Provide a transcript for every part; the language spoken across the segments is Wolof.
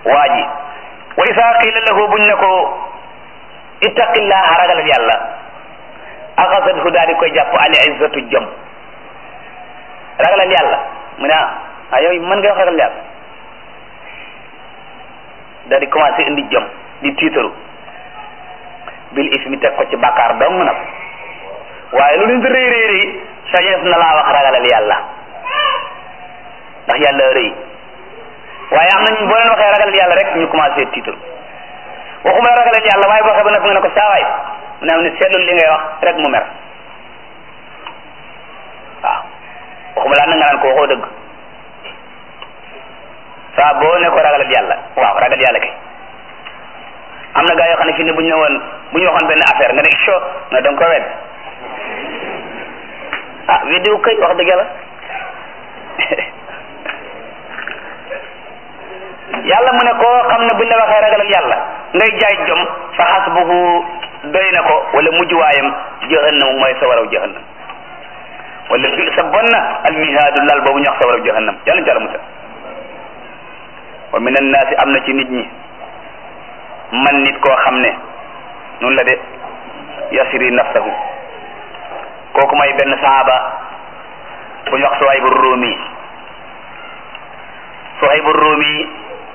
waa ji wa isa qila lahu buñ ne ko ittaqillaha ragalal yàlla axasathu daal di koy jàpp al izzatu jom ragalal yàlla mu ne ah yow mën nga wax ragal yàlla daal di commencé indi jom di tiitaru bil ismi teg ko ci bàkkaar dong nag waaye lu leen di rëy rëy rëy sañees na laa wax ragalal yàlla ndax yàlla rëy waaye am nañu boo leen waxee ragalal yàlla rek ñu commencé tiitaru waxuma la ragalal yàlla waaye boo xee ba nag nga ne ko saawaay mu ne am ne seetlul li ngay wax rek mu mer waaw waxuma laa na nga naan ko waxoo dëgg saa boo ne ko ragalal yàlla waaw ragal yàlla kay am na gaa yoo xam ne fii ne bu ñu ne woon bu ñu waxoon benn affaire nga ne cho nga da nga ko wedd ah weddiwu kay wax dëgg yàlla yàlla mu ne koo xam ne buñ la waxee ragalal yàlla ngay jaay jom fa xasbuhu doy na ko wala mujjuwaayam jahannam mooy sa waraw jahannam wala bi sa bon na almihaadu lal boobu ñu wax sa waraw jahannam yàlla jàlla musal wa min annaasi am na ci nit ñi man nit koo xam ne noonu la de yasiri nafsahu kooku mooy benn saaba bu ñu wax Suhaybu Ruumi Suhaybu Ruumi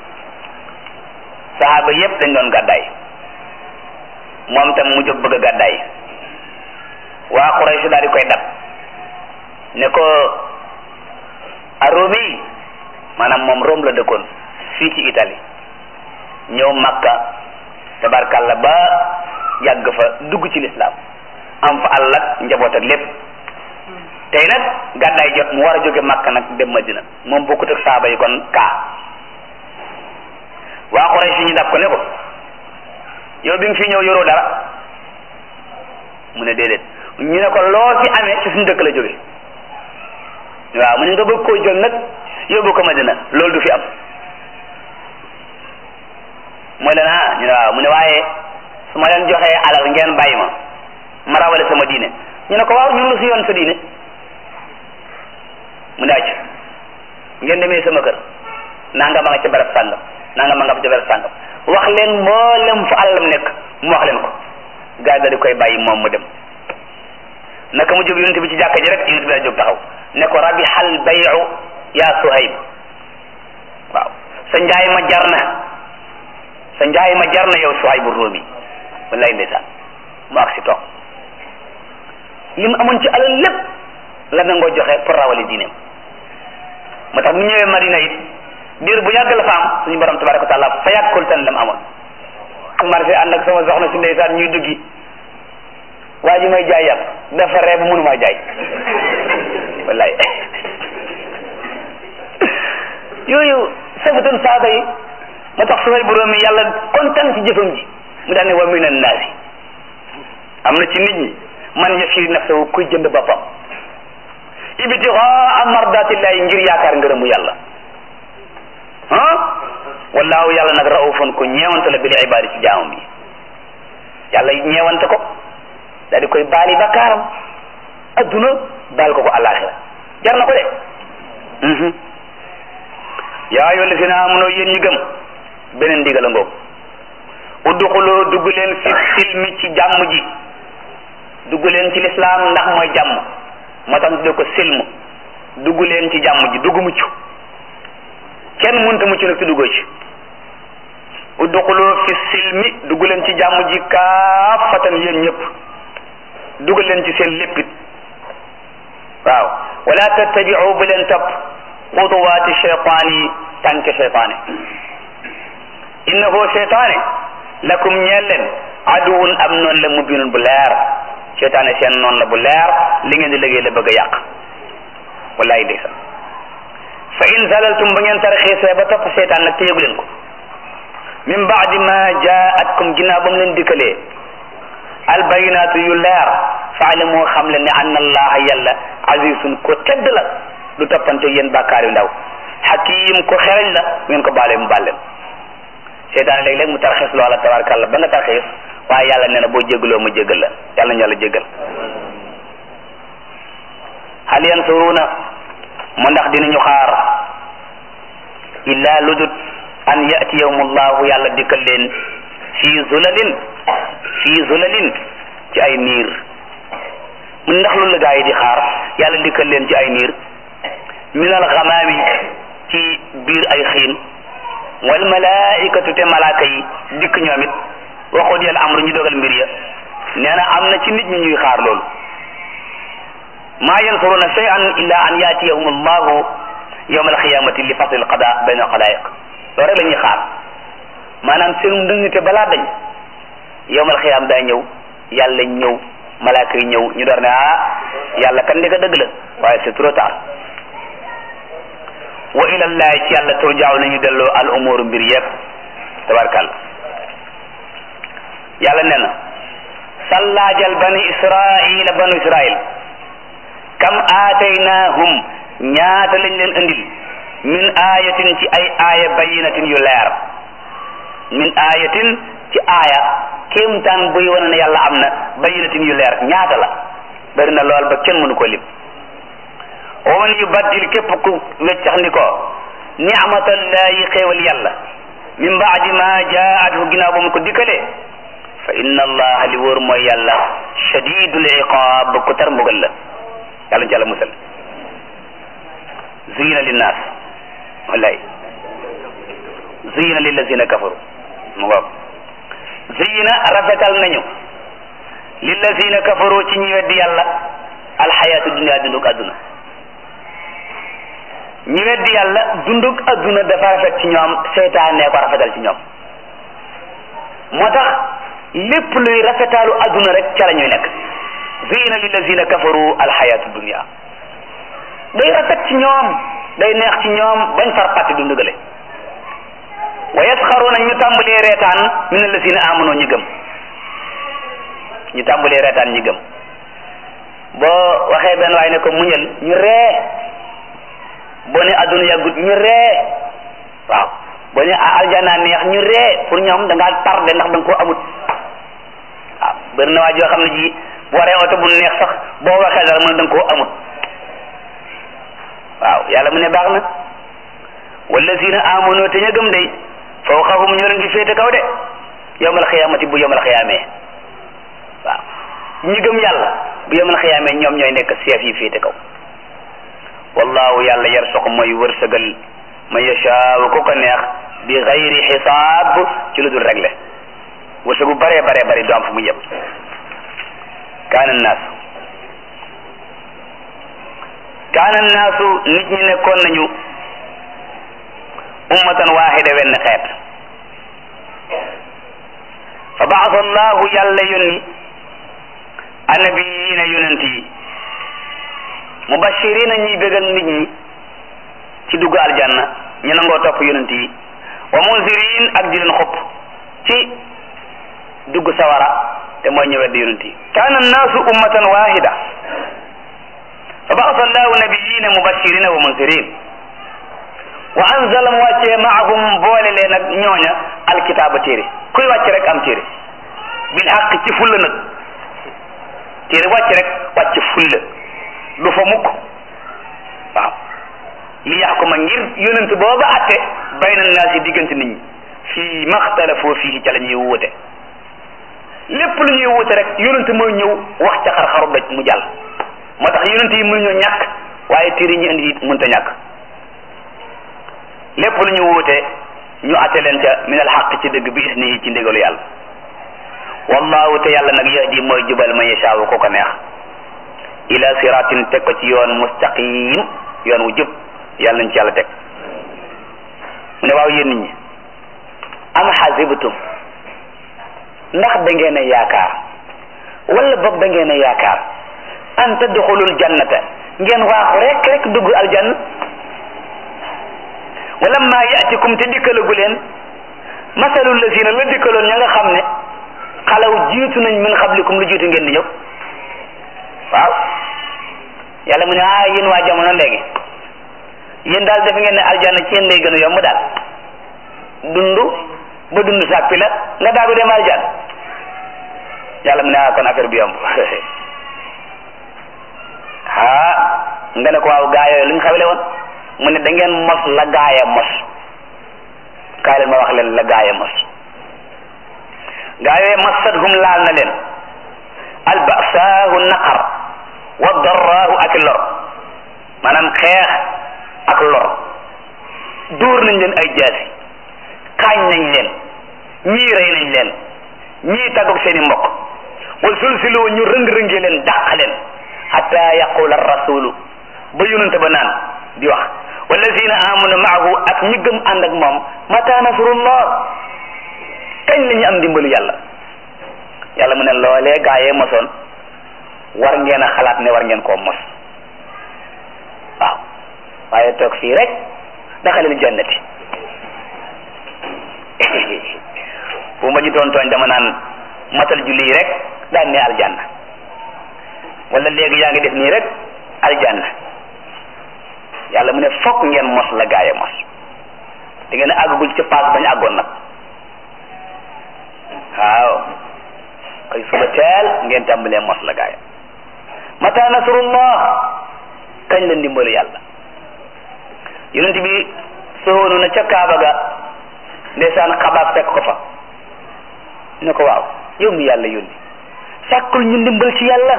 saaba yépp dañ doon gàddaay moom tam mu jóg bëgg a gàddaay waa Quraysh daal di koy dab ne ko a Ruumi maanaam moom Rome la dëkkoon fii ci Italie ñëw Makka tabarkalla ba yàgg fa dugg ci lislaam am fa àll ak njaboot ak lépp tey nag gàddaay jot mu war a jóge Makka nag dem Madina moom bokkut ak saaba yi kon kaa waa Quraysh ñu dab ko ne ko yow bi nga fi ñëw yoroo dara mu ne déedéet ñu ne ko loo fi amee ci suñu dëkk la jóge waaw mu ne nga bëgg koo jël nag yóbbu ko Madina loolu du fi am mooy leen ah ñu ne waaw mu ne waaye su ma leen joxee alal ngeen bàyyi ma ma rawale sama diine ñu ne ko waaw ñun lu si yoon sa diine mu ne acc ngeen demee sama kër nanga ma nga ca barab sàngam nanga ma nga ca barab sàngam wax leen mboolem fu alalam nekk mu wax leen ko gaa yi di koy bàyyi moom mu dem naka mu jóg yonent bi ci jàkka ji rek yonent bi la jóg taxaw ne ko rabihal bayu yaa Suhayb waaw sa njaay ma jar na sa njaay ma jar na yow Suhaybu Ruumi wallaay ndeysaan mu ak si toog li mu amoon ci alal lépp la nangoo joxe pour rawali diineem moo tax mu ñëwee Madina it diir bu yàgg la fa am suñu borom tabaraka wa taala fa yàggul tan la mu amoon marché ànd ak sama soxna si ndeysaan ñuy duggi waa ji may jaay yàpp dafa reeb mënumaa jaay wallaay yooyu safatun saaba yi moo tax sumay borom yi yàlla kontaan ci jëfam ji mu daal ne wa min annaasi am na ci nit ñi man yashiri nafsahu kuy jënd boppam ibtigaa mardatillahi ngir yaakaar ngërëmu yàlla ah wallaahu yàlla nag raufun ku ñeewante la bil ibaadi ci jaamam yi yàlla ñeewante ko daal di koy baali bakkaaram adduna baal ko ko alaxira jar na ko de yaa ayyuha allazina amanu yéen ñi gëm beneen ndigal a ngoog udduxuloo dugg leen fi silmi ci jàmm ji dugg leen ci lislaam ndax mooy jàmm moo tax ñu tuddee ko silm dugg leen ci jàmm ji dugg mucc kenn mënta mucc nag te duggoo ci udduxuloo fi silmi dugg leen ci jàmm ji kaafatan yéen ñëpp dugg leen ci seen léppit waaw wala tattabiu bu leen topp xutuwaati cheytaan yi tànke cheytaane innahu cheytaane lakum ñeel leen aduwun am noonu la mubinun bu leer cheytaane seen noonu la bu leer li ngeen di liggéey la bëgg a yàq wallahi ndeysaan fa in zalaltum ba ngeen tarxiisee ba topp cheytaan nag te yëgu leen ko min baadi ma jaatkum ginnaaw ba mu leen dikkalee albayinaatu yu leer faalamu xam leen ne anna allaha yàlla azizun ko tedd la du toppante yéen bàkkaar yu ndaw hakim ko xereñ la ngeen ko baalee mu baal leen seytaane léeg-léeg mu tarxiis loola tabarkàlla ba nga tarxiis waaye yàlla nee na boo jégaloo ma jégal la yàlla ñu yàlla jégal hal yansuruuna mu ndax dinañu xaar illa ludut an yatiyahumullahu yàlla dikkal leen fii zulalin fii zulalin ci ay niir mun ndax loolu la gaa yi di xaar yàlla dikkal leen ci ay niir minal xamaami ci biir ay xiin wal malaikatu te malaaka yi dikk ñoom it waxut yàlla amru ñu dogal mbir ya nee na am na ci nit ñi ñuy xaar loolu maa yansuruna shay'an illa an yatiyahum allahu yawma alqiyamati li fasl alqada bayna alxalaiq loolu rek la ñuy xaar maanaam seen ndëngte balaa dañ yawma alqiyam daa ñëw yàlla ñëw malaaka yi ñëw ñu door ne ah yàlla kan ndeka dëgg la waaye c'est trop tard wa ilallahi ci yàlla turjaaw nañu delloo al umuru mbir yëpp tabarkàlla yàlla nee na sallaajal bani israila banu israil kam aataynahum ñaata lañ leen andil min ayatin ci ay aaya bayinatin yu leer min ayatin ci aaya kéemtaan buy wane ne yàlla am na bayinatin yu leer ñaata la bari na lool ba kenn mënu ko lim wa man yubaddil képp ku weccax ni ko ni'matallahi xéewal yàlla min baadi ma jaathu ginnaaw ba mu ko dikkalee fa inna allaha li wóor mooy yàlla shadidul iqaab ku tar mbugal la yàlla ci yàlla musal zuyina linnaas wallahi zuyina lillazina kafaru mu ngoog zuyina rafetal nañu lillazina kafaru ci ñi weddi yàlla alxayaatu dunia dundug adduna ñi weddi yàlla dundug adduna dafa rafet ci ñoom seytaane ko rafetal ci ñoom moo tax lépp luy rafetaalu adduna rek ca la ñuy nekk zuyina lillazina kafaru alxayaatu dunia day rafet ci ñoom day neex ci ñoom bañ far pàtti du ndugale wa yasxaruuna ñu tàmbalee reetaan min allazina amanu ñi gëm ñu tàmbalee reetaan ñi gëm boo waxee benn waay ne ko muñal ñu ree boo ne adduna yàggut ñu ree waaw boo ne aljana neex ñu ree pour ñoom da ngaa tardé ndax da nga koo amut waaw bëri na waa joo xam ne ji bu waree oto bu neex sax boo waxee dara mën da nga koo amut waaw yàlla mu ne baax na wallazina amanu te ña gëm day fawqahum ñoo leen di féete kaw de yawmal xiyaamati bu yawmal xiyaamee waaw ñi gëm yàlla bu yawmal xiyaamee ñoom ñooy nekk seef yi féete kaw wallahu yàlla yarsuqu mooy wërsëgal man yashaawu ku ko neex bi xayri xisaab ci lu dul réglé wërsëgu bare bare bari du am fu mu yem kaana naas kaana naasu nit ñi nekkoon nañu ummatan waahida wenn xeet fa baasa allahu yàlla yónni annabiyiina yonent yi mubashirina ñuy bégal nit ñi ci dugg aljanna ñu nangoo topp yonent yi wa munzirin ak di leen xupp ci dugg sawara te mooy ñu weddi yonent yi kaana annaasu ummatan waahida fa baasa allahu nabiyina mubashirina wa munzirin wa anzala mu wàccee maahum boole leen ak ñooña alkitaaba téere kuy wàcc rek am téere bil xaq ci fulla nag téere wàcc rek wàcc fulla du fa mukk waaw li yaxkuma ngir yonent booba atte bayna naas yi diggante nit ñi fii maxtalafu fii ca la ñuy wuute lépp lu ñuy wuute rek yonent mooy ñëw wax ca xar-xaru doj mu jàll moo tax yonent yi mënuñoo ñàkk waaye téere ñu indi it mënta ñàkk lépp lu ñu wuute ñu atte leen ca min al xaq ci dëgg bi isnihi ci ndigalu yàlla wallahu te yàlla nag yahdi mooy jubal man yashaawu ko ko neex ila siratin teg ko ci yoon mustaqim yoon wu jub yàlla nañ ci yàlla teg mu ne waaw yéen nit ñi am xasibtum ndax da ngeen a yaakaar wala boog da ngeen a yaakaar an tadxulul jannata ngeen waaxu rek rek dugg aljanna wala ma yatikum te dikkalagu leen masalul lazina la dikkaloon ña nga xam ne xalaw jiitu nañ min xablikum lu jiitu ngeen di ñëw waaw yàlla mu ne ah yéen waa jamono léegi yéen daal def ngeen ne aljanna ci yéen lay gën a yomb daal dund ba dund sàppi la nga daagu dem aljanna yàlla mu ne ah kon affaire bi yomb ah nga ne ko waaw gaa yooyu lu ñu xawle woon mu ne da ngeen mos la gaaya mos kaay leen ma wax leen la gaaya mos gaayooye massathum laal na leen albasaahu naqar wa darraahu ak lor maanaam xeex ak lor dóor nañ leen ay jaasi kaañ nañ leen ñii rey nañ leen ñii tàggoog seen i mbokk wal sulsiloo ñu rëng-rëngee leen dàq leen xata yaqula rasulu ba yonente ba naan di wax wallazina amanu maahu ak ñi gëm ànd ak moom mata nasrullah kañ la ñu am dimbalu yàlla yàlla mu ne loolee gaayee mosoon war ngeen a xalaat ne war ngeen koo mos waaw waaye toog fii rek daxalil jannati bu ma ji doon tooñ dama naan matal julli yi rek daan ne aljanna wala léegi yaa ngi def nii rek aljanna yàlla mu ne fokk ngeen mos la gaaya mos da ngeen a àggagul ci paas bañ àggoon nag waaw koy suba teel ngeen tàmbalee mos la gaaya mata nasrullah kañ la ndimbalu yàlla yonent bi soonu na ca kaaba ga ndeysaan xabaar fekk ko fa ne ko waaw yow mi yàlla yónni sàkkul ñu ndimbal ci yàlla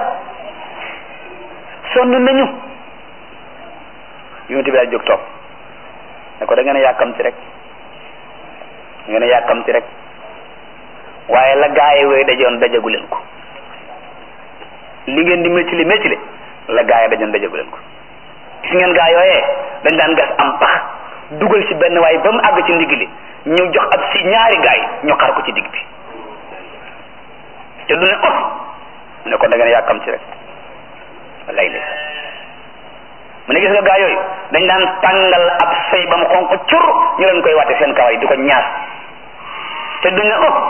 sonn nañu yonent bi daal jóg toog ne ko da ngeen a yàkkamti rek da ngeen a yàkkamti rek waaye la gaaye wooy dajoon dajagu leen ko li ngeen di méttili méttili la gaaye dajoon dajagu leen ko gis ngeen gaa yooyee dañ daan gas am pax dugal ci benn waaye ba mu àgg ci ndigg li ñu jox ab si ñaari gaay ñu xar ko ci digg bi te du ne ot mu ne kon da ngeen yàkkamti rek wallaay lay mu ne gis nga gaa yooyu dañ daan tàngal ab sëy ba mu xonq cur ñu leen koy wàtte seen kawar yi di ko ñaas te du ne ot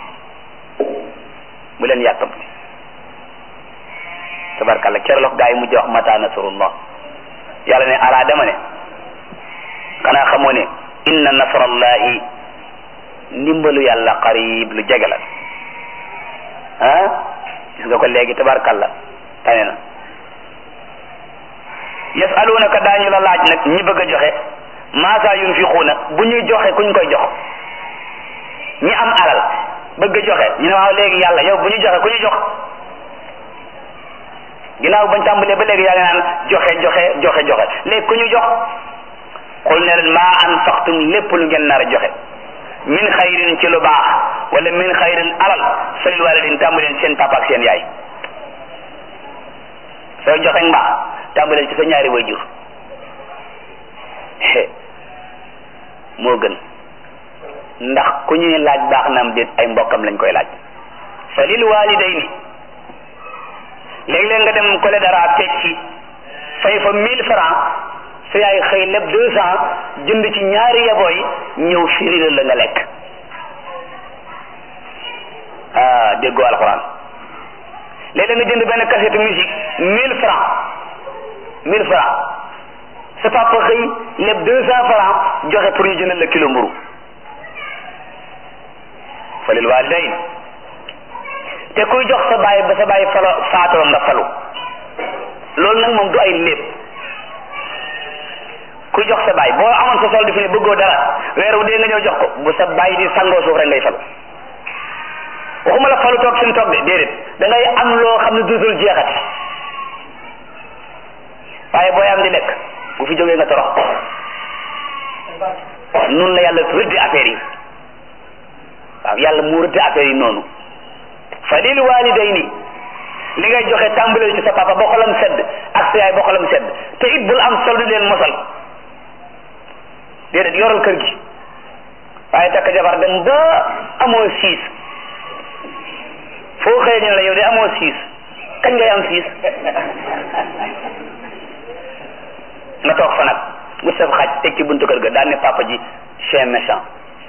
bu leen yàkkamti tabarkalla keroog gaa yi mujj wax mata nasrullah yàlla ne alaa dama ne xanaa xamoo ne inna nasrallahi ndimbalu yàlla qarib lu jege la ah gis nga ko léegi tabarkalla tane na yasalunaka daañu la laaj nag ñi bëgg a joxe maasa yunfiquuna bu ñuy joxe kuñ koy jox ñi am alal bëgg a joxe ñu ne waaw léegi yàlla yow bu ñu joxe ku ñu jox ginnaaw bañ tàmbalee ba léegi yaa ngi naan joxe joxe joxe joxe léegi ku ñu jox xul ne leen maa anfaqtum lépp lu ngeen nar a joxe min xayrin ci lu baax wala min xayrin alal falil walidin tàmbaleen seen papa ak seen yaay sooy joxe mbaax tàmbaleen ci sa ñaari wayjur moo gën ndax ku ñuy laaj baax na am déet ay mbokkam lañ koy laaj falil walidayni léeg-léeg nga dem kole dara fecci fay fa mille francs sa yaay xëy lépp deux cent jënd ci ñaari yabooy ñëw firila la nga lekk ah déggoo alxuraan léeg-léeg nga jënd benn cassette musique mille francs mille francs sa papa xëy lépp deux cent francs joxe pour ñu jëndal la kilo mburu falil walidayn te kuy jox sa baay ba sa baay falo faatoo nga falu loolu nag moom du ay lépp kuy jox sa baay boo amoon sa solde fi ne bëggoo dara weer wu dee nga ñëw jox ko bu sa baay di sangoo suuf rek ngay falu waxuma la falu toog suñu toog de déedéet da ngay am loo xam ne duutul jeexati waaye booy am di lekk bu fi jógee nga torox noonu la yàlla rëddi affaire yi waaw yàlla mu rëddi affaire yi noonu fa lil walidayni li ngay joxe tàmbaleel ci sa papa ba xolam sedd ak sa yaay ba xolam sedd te it bul am solde leen mosal déedéet yoral kër gi waaye takk jabar dem ba amoo siis foo xëyee ñu ne la yow de amoo siis kañ ngay am siis nga toog fa nag bu saf xaj teg ci buntu kër ga daan ne papa ji chien méchant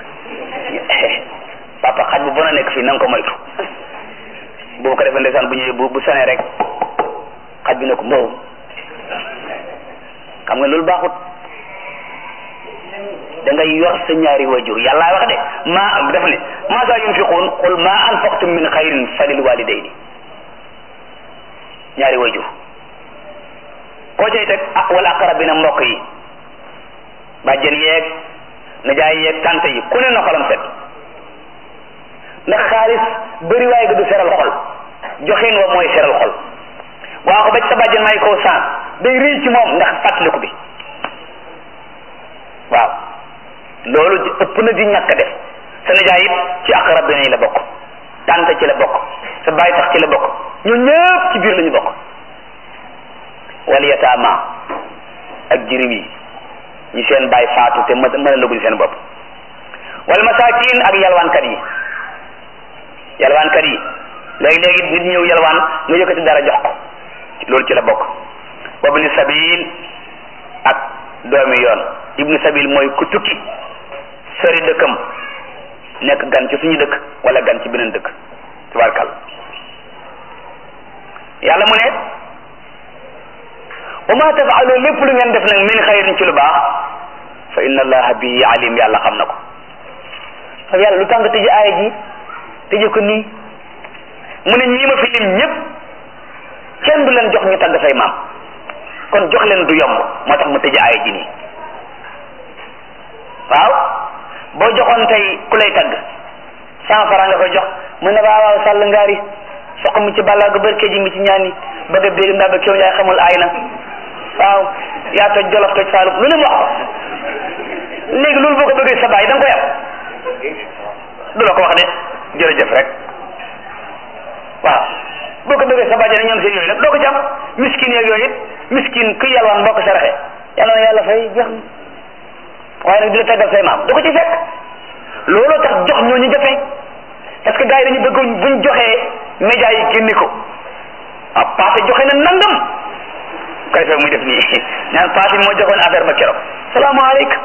papa xaj bu bon a nekk fii na nga ko moytu boobu ko defee ndeysaan bu ñëwee bu bu sonee rek xaj bi ne ko mbow xam nga loolu baaxut da ngay yor sa ñaari wajur yàlla wax de ma def ne ma sa yunfiqun qul ma anfaqtum min xayrin falil walidayni ñaari wajur koo cay teg ah wala aqrabina mbokk yi bàjjen yeeg nijaay yeeg tante yi ku ne na xolam set ndax xaalis bëri waaye ga du seral xol joxeen wa mooy seral xol waa ko ba ci sa bàjjen may koo san day rëy ci moom ndax fàttaliku bi waaw loolu ëpp na di ñàkk def sa nijaay it ci aqrab yi la bokk tante ci la bokk sa bàyyi tax ci la bokk ñu ñëpp ci biir la ñu bokk wal yataama ak jirim yi ñi seen bàyyi faatu te mën a lëguñ seen bopp wal masaakin ak yalwaankat yi yalwaankat yi léegi-léegi nit ñëw yalwaan nga yëkkati dara jox ko loolu ci la bokk wabni sabil ak doomi yoon ibnu sabil mooy ku tukki sori dëkkam nekk gan ci suñu dëkk wala gan ci beneen dëkk tabarkal yàlla mu ne wa ma tafaalu lépp lu ngeen def nag min xayrin ci lu baax fa inna allaha bihi alim yàlla xam na ko xam yàlla lu tax nga tëje aaya ji tëje ko nii mu ne ñii ma fi lim ñëpp kenn du leen jox ñu tagg say maam kon jox leen du yomb moo tax mu tëje aaya ji nii waaw boo joxoon tey ku lay tagg cent franc nga koy jox mu ne waaw waaw sàll ngaari soq mi ci balla ga bërke ji mi ci ñaani bëgg a dégg ndaa ba kéw yaay xamul aay na waaw yaa toj jolof toj saalum lu ne mu wax ko léegi loolu boo ko bëggee sa baay da nga koy am du la ko wax de jërëjëf rek waaw boo ko bëggee sa baay ne ñoom seen yooyu nag doo ko ci am miskin yeeg yooyu it miskin ku yalwaan boo ko saraxe yàlla na yàlla fay jeex na waaye nag di la taggal say maam du ko ci fekk looloo tax jox ñooñu jafe parce que gars yi dañu bëgg buñ joxee média yi génne ko ah passé joxe na nangam koy fekk muy def nii ñaan passé moo joxoon affaire ba keroog salaamaaleykum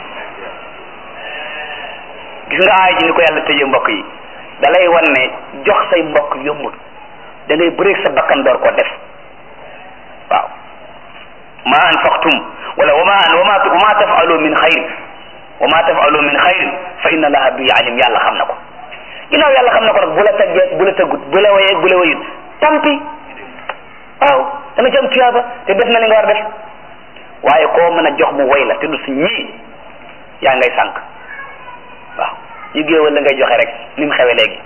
gis nga aay ji ni ko yàlla tëjee mbokk yi da lay wan ne jox say mbokk yombul da ngay bëreeg sa bakkan door ko def waaw ma anfaqtum wala wama wama wama tafalu min xayrin wama tafalu min xayrin fa inna allaha bi alim yàlla xam na ko ginnaaw yàlla xam na ko nag bu la taggee bu la taggut bu la wayee bu la wayut tampi waaw da nga ci am tuyaaba te def na li nga war def waaye koo mën a jox mu way la te du si ñii yaa ngay sànq waaw ñu géewal la ngay joxe rek ni mu xewe léegi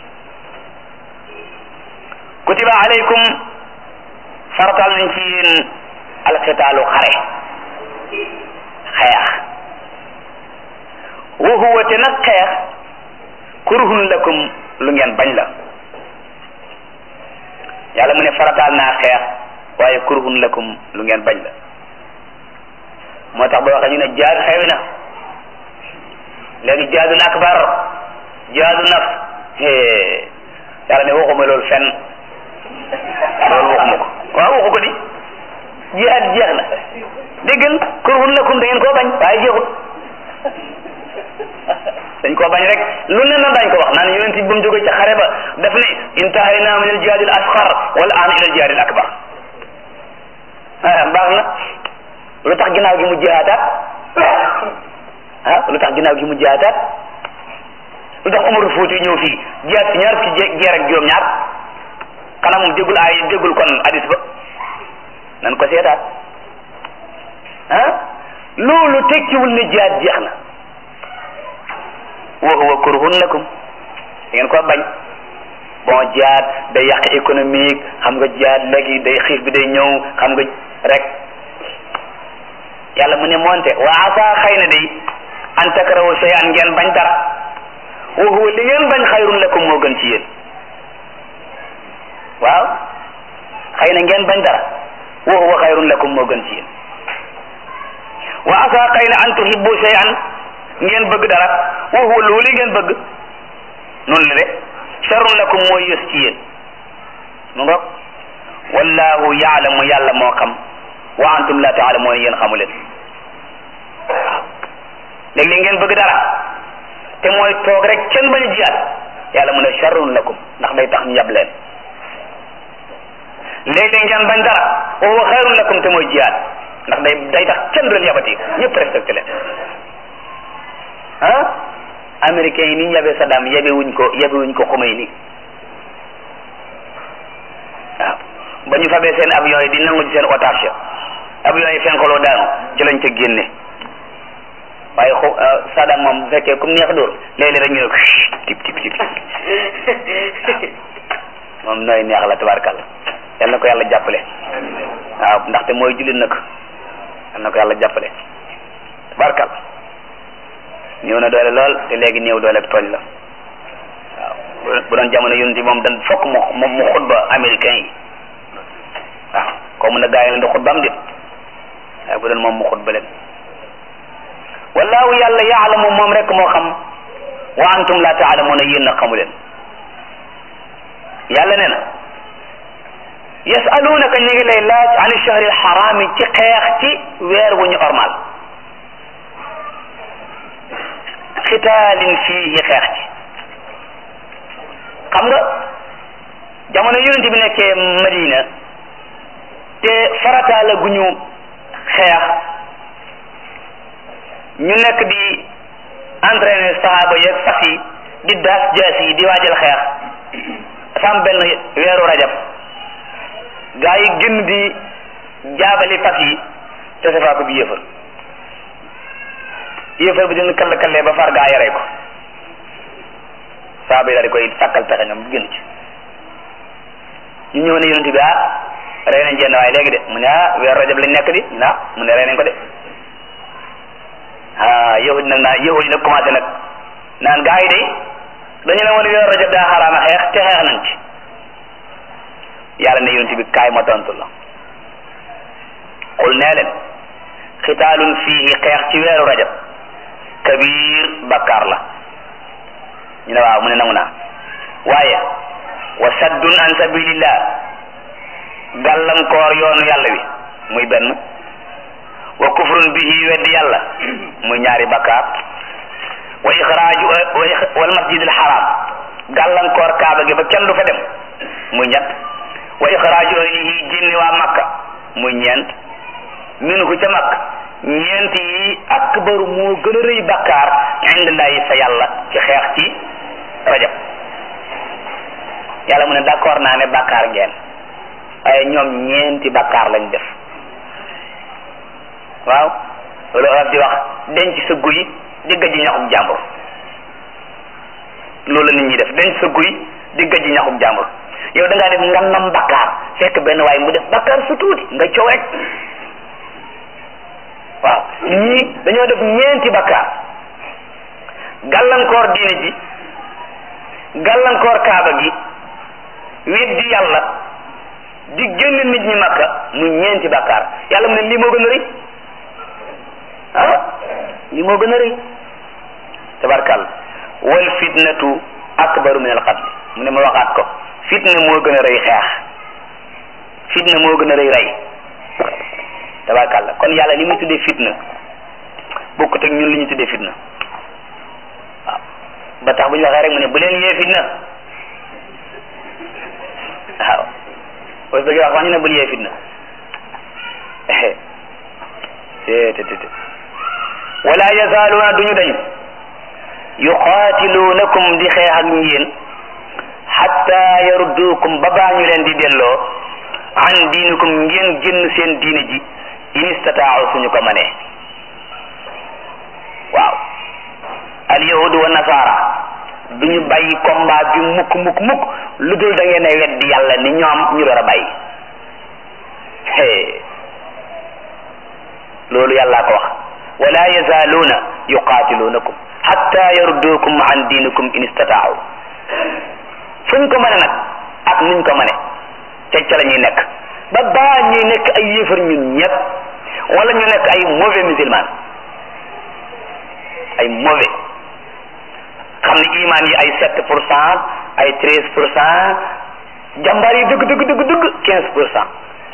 kutiba alaykum faratal nañ ci yéen alxitaalu xare xeex wa huwa te nag xeex kurhun lakum lu ngeen bañ la yàlla mu ne farataal naa xeex waaye kurhun lakum lu ngeen bañ la moo tax ba waxee ñu ne jaad xewi na léegi jaadul akbar jaadu naf yàlla ne waxuma loolu fenn loolu waxuma ko waaw waxu ko di jihaad jeex na déggal kurhun lakum da ngeen koo bañ waaye jeexut dañ koo bañ rek lu ne na dañ ko wax naan yonent bi ba mu jógee ca xare ba daf ne intahayna min al jihaad al asxar wala an ila al jihaad al akbar ah baax na lu tax ginnaaw gi mu jihaataat ah lu tax ginnaaw gi mu jihaataat lu tax Umar Fuuti ñëw fii jihaat ci ñaar fukki jeer ak juróom-ñaar xanaa moom déggul ay déggul kon hadis ba nan ko seetaat ah loolu tekkiwul ne jihaat jeex na wa huwa kurhun lakum ngeen ko bañ bon jihaad day yàq économique xam nga jihaad léegi day xiif bi day ñëw xam nga rek yàlla mu ne moonte wa asa xëy na day an takrahu shay'an ngeen bañ dara wa huwa li ngeen bañ xayrun lakum moo gën ci yéen waaw xëy na ngeen bañ dara wa huwa xayrun lakum moo gën ci yéen wa asa xëy na an tuhibbu shay'an ngeen bëgg dara wa huwa loolu ngeen bëgg noonu la de sharrun lakum mooy yës ci yéen mu ngoog wallahu yaalamu yàlla moo xam wa antum la taalamuuna yéen xamu leen waaw léeg-léeg ngeen bëgg dara te mooy toog rek kenn bañ a jiyaat yàlla mu ne sharrun lakum ndax day tax ñu yab leen léeg-léeg ngeen bañ dara wa huwa xayrun lakum te mooy jiyaat ndax day day tax kenn du leen yabati ñëpp respecté leen ah américains yi ni ñu yabee Saddam yabe wuñ ko yabe wuñ ko Khomeini waaw ba ñu fabee seen avion yi di nangu ci seen otage avion yi fenkoloo daanu ci lañ ca génne waaye xu Saddam moom bu fekkee comme neex dóor léeg-léeg rek ñu ne ko tip tip tip moom nooy neex la tabarkalla yal na ko yàlla jàppale waaw ndaxte mooy jullit nag yal na ko yàlla jàppale tabarkalla ñëw na doole lool te léegi néew doole ak tooñ la waaw bu doon jamono yonent moom dan fokk mu mu mu xutba américain yi waaw ko mun a gaa yi leen di xutba am dit waaye bu doon moom mu xutba leen wallahu yàlla yaalamu moom rek moo xam wa antum la taalamuuna yéen na xamu leen yàlla nee na yasalunaka ñu ngi lay laaj an shahri alxaraami ci xeex ci weer wu ñu ormal xitaalin fiihi xeex ci xam nga jamono yonent bi nekkee Madina te farataala gu ñu xeex ñu nekk di entraîner saxaaba yeeg fas yi di daas jaas yi di waajal xeex dafa am benn weeru rajab gaa yi génn di jaabali fas yi te safaa ko bi yéefar yéefar bi dina kall kallee ba far gaa yaree ko saaba yi daal di koy sàkkal pexe ñoom bu génn ci ñu ñëw ne yonent bi ah rey nañ jenn waaye léegi de mu ne ah weeru rajab lañ nekk di ñu ne ah mu ne rey nañ ko de ah yahud nag naa yahud nag commencé nag naan gaa yi de dañu ne woon weeru rajab daa xaraama xeex te xeex nañ ci yàlla ne yonent bi kaay ma tontu la xul nee leen xitaalun fiihi xeex ci weeru rajab kabir bakkaar la ñu ne waaw mu ne nangu naa waaye wa saddun an sabilillah gàllankoor yoonu yàlla wi muy benn wa kufrun bihi weddi yàlla muy ñaari bakkaar wa ixraaju wal masjidil haram gàllankoor kaaba gi ba kenn du fa dem muy ñett wa ixraaju ahlihi génne waa makka muy ñeent minhu ca makka ñeent yi akbaru moo gën a rëy bakkaar indillahi fa yàlla ci xeex ci rajab yàlla mu ne d'accord naa ne bakkaar ngeen waaye ñoom ñeenti bakkaar lañ def waaw loolu arab di wax denc sa guy di gëj ñaxum jàmbur loolu la nit ñi def denc sa guy di gëj ñaxum jàmbur yow da ngaa def ngannam bakkaar fekk benn waaye mu def bakkaar su tuuti nga coow rek waaw ñii dañoo def ñeenti bakkaar gàllankoor diine ji gàllankoor kaaba gi weddi yàlla di génn nit ñi makka mu ñeenti bakkaar yàlla mu ne lii moo gën a rëy ah lii moo gën a rëy tabarkal wal fitnatu akbaru min al qatl mu ne ma waxaat ko fitna moo gën a rëy xeex fitna moo gën a rëy rey tabarkal kon yàlla li muy tuddee fitna bokkut ak ñun li ñu tuddee fitna waaw ba tax bu ñu waxee rek mu ne bu leen yee fitna waaw boo bëggee wax wax ñu ne bul yee fitna te te te wala yazaaluuna duñu dañ yuqaatiluunakum di xeex ak yéen xatta yarudduukum ba baa ñu leen di delloo an diinikum ngeen génn seen diine ji in istataaw suñu ko manee waaw al yahudu wa nasaara duñu bàyyi combat bi mukk mukk mukk lu dul da ngeen a weddi yàlla ni ñoom ñu door a bàyyi loolu yàllaa ko wax wala yazaaluuna yuqaatiluunakum hatta yarudduukum an diinikum in istataaw fuñ ko mane nag ak nuñ ko mane ca ca la ñuy nekk ba baa ñuy nekk ay yéefar ñun ñëpp wala ñu nekk ay mauvais musulman ay mauvais xam ne iman yi ay sept pour cent ay treize pour cent jàmbaar yi dëgg dëgg dëgg dëgg quinze pour cent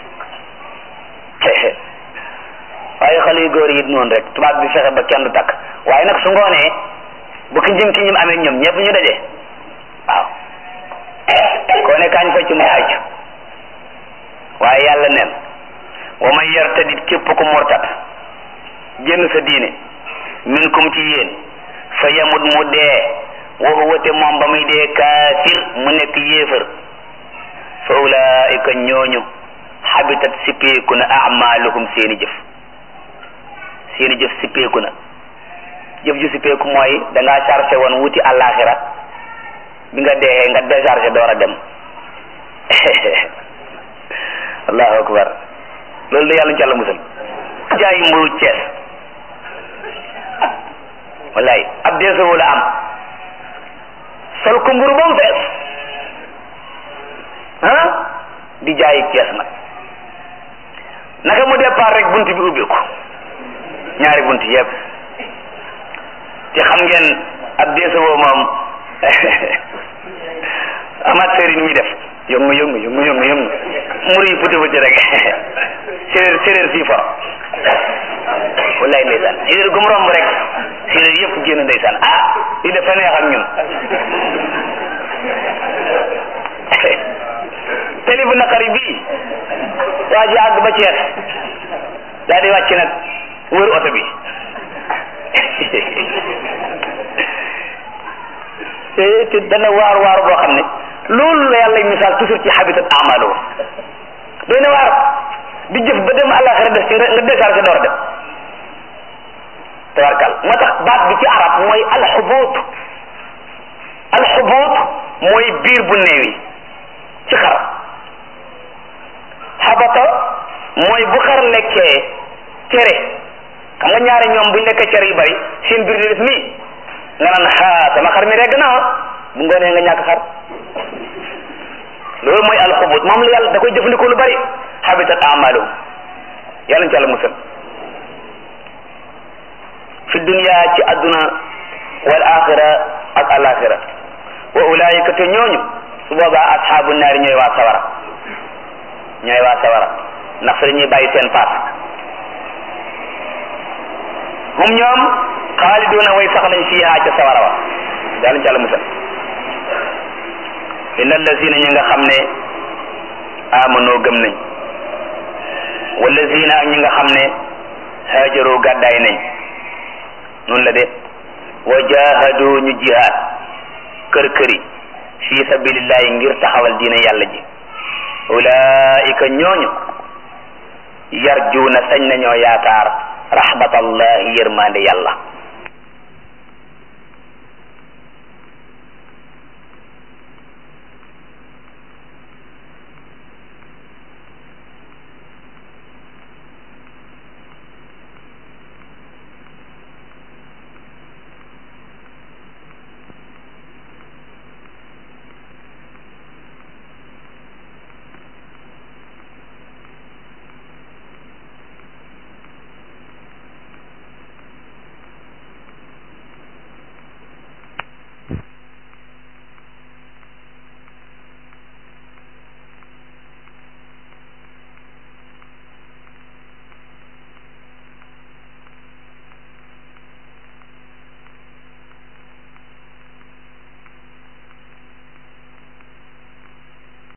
waaye xale yu góor yi noonu rek tubaab bi fexe ba kenn du takk waaye nag su ngoonee bu ki njëm ki ñim amee ñoom ñëpp ñu daje waaw koo ne kaañ fecc mu fecc waaye yàlla neen wa man yartadit képp ku murtat génn sa diine minkum ci yéen fa yamut mu dee wa huwa te moom ba muy dee kaafir mu nekk yéefar fa ulaika ñooñu habitat sippeeku na amaluhum seeni jëf seeni jëf sippeeku na jëf ju sippeeku mooy da ngaa chargé woon wuti àllaaxira bi nga deexee nga déchargé door a dem allahu akbar loolu da yàlla ñu ci yàlla musal jaay mburu Cees wallaay ab deesawu la am sol ko mburu ba mu fees ah di jaayi Cees nag naka mu départ rek bunt bi ubbeeku ñaari bunt yëpp te xam ngeen ab deesawoo moom amateur yi ni muy def yëngu yëngu yëngu yëngu yëngu mur yi puti puti rek séréer séréer fii for wallaay ndeysaan séréer gum romb rek séréer yëpp génn ndeysaan ah lii dafa neex ak ñun teli bu naqari bii waa ji àgg ba Cees daal di wàcc nag wër oto bi te te dana waar waar boo xam ne loolu la yàlla misaal toujours ci habitat amalu doy na waar di jëf ba dem àllaxira def ci nga déchargé door dem tabarkal moo tax baat bi ci arab mooy alxubuut alxubuut mooy biir bu néewi ci xar xabata mooy bu xar lekkee cere xam nga ñaari ñoom buñ lekkee cere yu bari seen biir di def nii nga naan xaa sama xar mi regg na bu ngoonee nga ñàkk xar loolu mooy alxubut moom la yàlla da koy jëfandikoo lu bari habitat amaluhum yàlla ñu ci yàlla musal fi dunya ci adduna wal axira ak alaxira wa ulaayika te ñooñu su boobaa asxaabu naari ñooy waa sawara ñooy waa sawara ndax fa dañuy bàyyi seen paas hum ñoom xaaliduuna way sax lañ fiihaa ca sawara wa yàlla ñu ci yàlla musal inna allazina ñi nga xam ne amanoo gëm nañ wallazina ak ñi nga xam ne haajaroo gàddaay nañ noonu la de wa jahadu ñu jihaad kër këri fi sabilillahi ngir taxawal diina yàlla ji ulaika ñooñu yarjuuna sañ nañoo yaakaar rahmatallahi yërmande yàlla